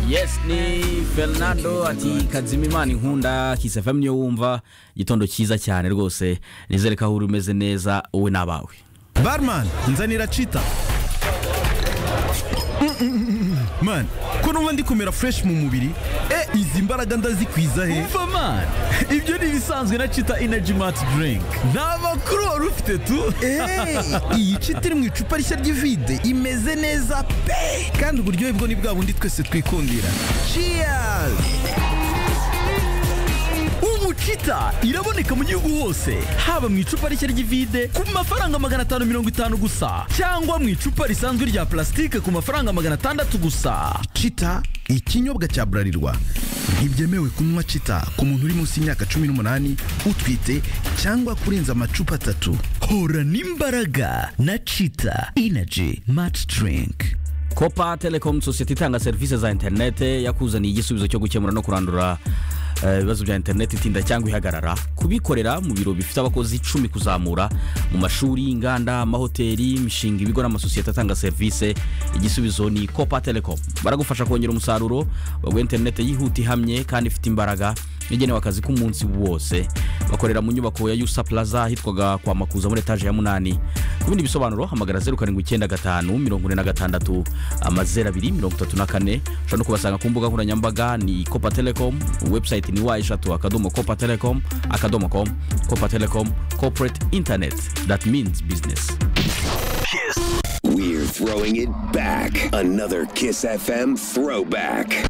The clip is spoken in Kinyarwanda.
yes ni fernando ati kazima imana inkunda kisafam niyo wumva igitondo cyiza cyane rwose nizere ko aho uri umeze neza wowe n'abawe barman nzanira cita man ko numva ndi kumera fresh mu mubiri e izi mbaraga ndazikwiza he umva man ibyo ni ibisanzwe na cita energy mart drink nta makuru wari ufite tu Hey, iyi cita iri mu icupa rishya ry'ivide imeze neza pe kandi uburyohe bwo ni bwa bundi twese twikundira cheers ubu cita iraboneka mu gihugu hose haba mu icupa rishya ry'ivide ku mafaranga magana atanu mirongo itanu gusa cyangwa mu icupa risanzwe rya plastique ku mafaranga magana atandatu gusa cita ikinyobwa cya burarirwa ntibyemewe kunywa cita ku muntu uri munsi y'imyaka cumi n'umunani utwite cyangwa kurenza amacupa atatu hora n'imbaraga na cita energy mart drink kopa telekomu sosiyete itanga serivisi za interinete yakuzaniye igisubizo cyo gukemura no kurandura eh, ibibazo bya interinete itinda cyangwa ihagarara kubikorera mu biro bifite abakozi icumi kuzamura mu mashuri inganda amahoteli imishinga ibigo n'amasosiyete atanga serivisi igisubizo ni kopa telekomu baragufasha kongera umusaruro baguha interinete yihuta ihamye kandi ifite imbaraga igenewe akazi k'umunsi wose bakorera mu nyubako ya yusa plaza ahitwaga kwa makuza muri etaje ya munani ku bindi bisobanuro hamagara zeru karindwi icyenda gatanu mirongo ine na gatandatu amazeru abiri mirongo itatu na kane ushobora no kubasanga ku mbuga nkoranyambaga ni kopa telekom webusayiti ni wa eshatu akadomo kopa telekom akadomo komu kopa telekom koporeti interineti dati minizi bizinesi We're throwing it back. Another Kiss FM throwback.